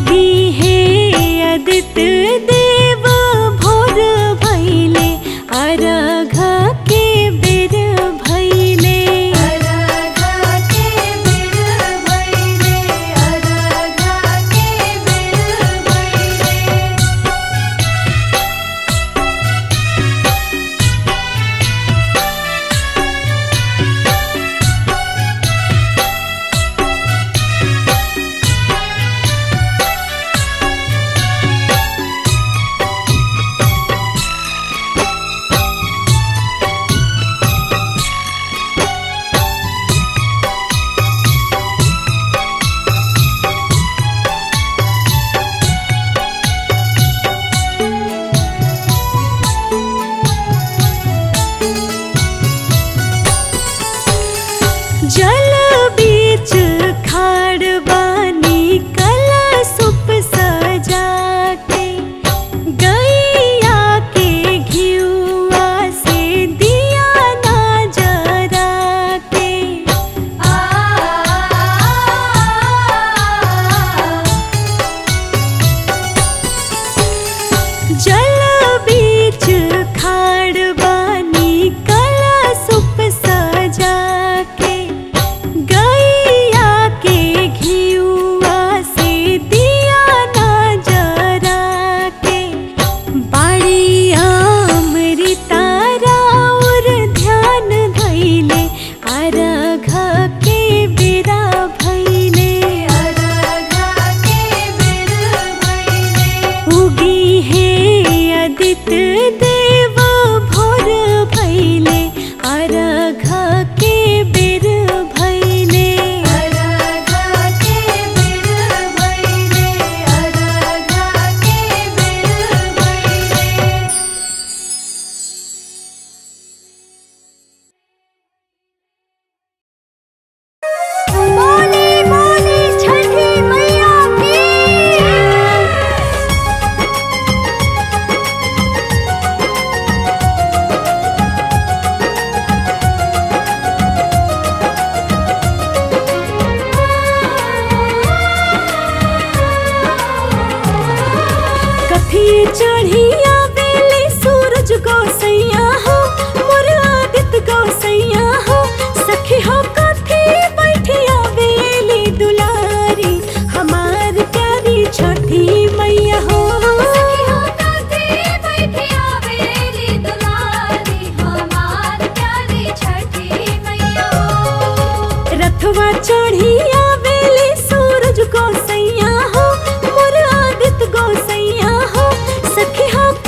उगी है आदित्य देव भोर भैले अर्घ के बेर भैले अरघा के बेर भइले अरघा के बेर भइले जल बीच खाड़ बानी कला सुप सजा के गैया के घियुआ से दिया ना जरा के आ जल बीच खाड़ बानी कला सुप सजा के गैया के घियुआ से दिया ना जरा के बाड़ी अमृता और ध्यान धैले अर्घ के बेरा भैले अरघा के बेर भइले उगी है आदित्य देव भोर भैले अर्घ के बेर भैले अरघा के बेर भइले अरघा के बेर भइले बोली बोली छठी मैया की कथी चढ़िया बेले सूरज गोसैया हो मोर आदित्य गोसैया हो सखी हो कथी बैठिया बेली दुलारी हमार प्यारी छठी मैया हो सखियों काते बैठिया बेली दुलारी हमार प्यारी छठी मैया हो रथवा चढ़िया बेले सूरज गोसैया हो मोर आदित्य गोसैया हो सखी हो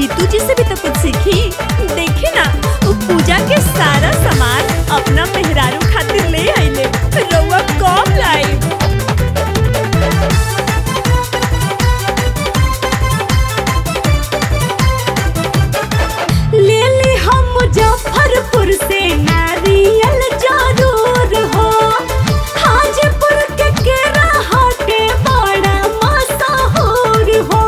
नीतू जी से भी तो कुछ सीखी देखी ना वो पूजा के सारा सामान अपना मेहरारू खातिर ले आइले रउआ कब लाई ले ली हम मुजफ्फरपुर से नारियल जरूर हो हाजीपुर के केरा हटे बड़ा मशहूर हो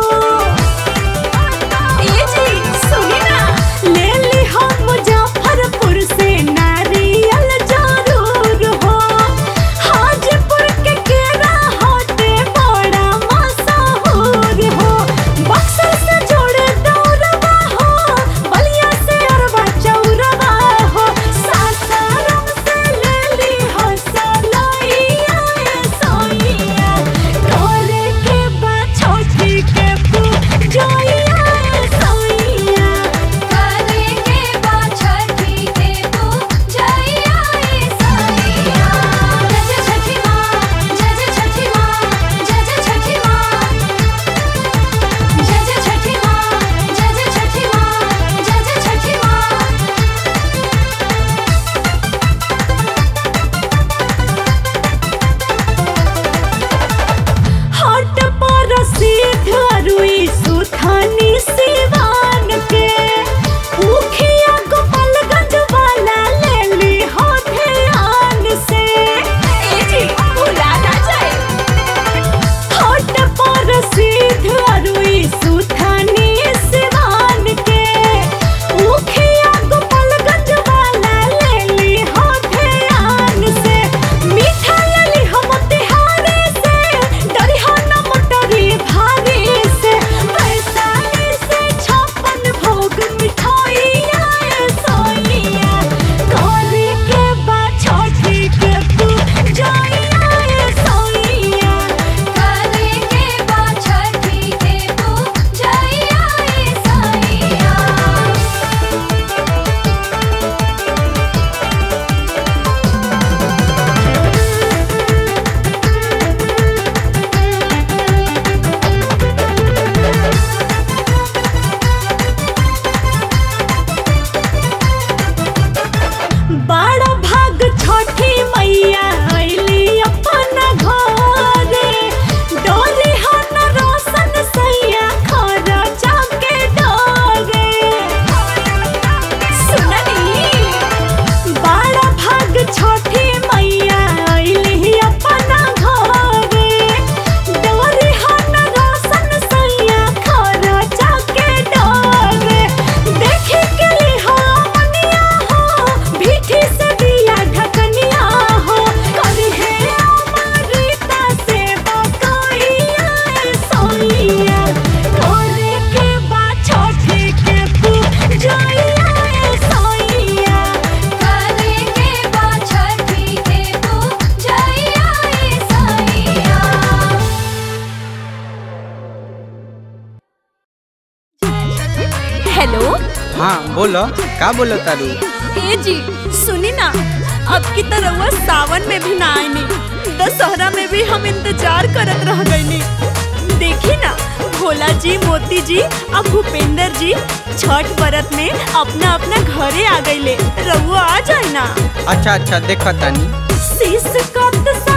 ये जी सुनी ना ले ली हम मुजफ्फरपुर से नारियल जरूर हो हाजीपुर के केरा हटे बड़ा मशहूर हो बक्सर से जोड़े दौरवा हो बलिया से अरबा चौरवा हो सासाराम से ले ली हो सलोइया ए सोइया करे के बा छोटी के पूजोइया ए सोइया करे के बा छठी के पूजैया ए सैया जय जय छठी माँ जय जय छठी माँ जय जय छठी माँ जय जय छठी माँ जय जय छठी माँ जय जय छठी माँ हट पर सिद्ध रुई सुथानी सिवान के उखिया गोपालगंज वाला ले ली हो ध्यान से ए जी भुला ना जाए हट पर सिद्ध रुई सुथानी सिवान के उखिया गोपालगंज वाला ले ली हो ध्यान से मीठा ले ली हम तिहारे से डरिहा न मोटरी भारी से वैशाली से छप्पन भोग मिठाइया ए सोइया करे के बा छोटी के पूजैया ए सोइया करे के बा छठी के पूजैया ए सैया बड़ा भाग छठी मैया अइली अपन घरे डोरी हन रोशन सैया खरचा के डरे सुननी बड़ा भाग छठी मैया अइली अपन घरे डोरी हन रोशन सैया खरचा के डरे देखे के ली हो मनिया हो भीठी से दिया ढकनिया हो करी है अमृता से बकैया ए सोइया करे के बा छोटी के पूजैया ए सोइया करे के बा छठी के पूजैया ए सैया हेलो हाँ बोलो का बोलो तारू ए जी सुनी ना अब की तरह सावन में भी ना आईनी दशहरा में भी हम इंतजार करत रह गईनी देखी ना भोला जी मोती जी और भूपेंद्र जी छठ व्रत में अपना अपना घरे आ गईले रहुआ आ जाए ना अच्छा अच्छा देखो तानी शीश कत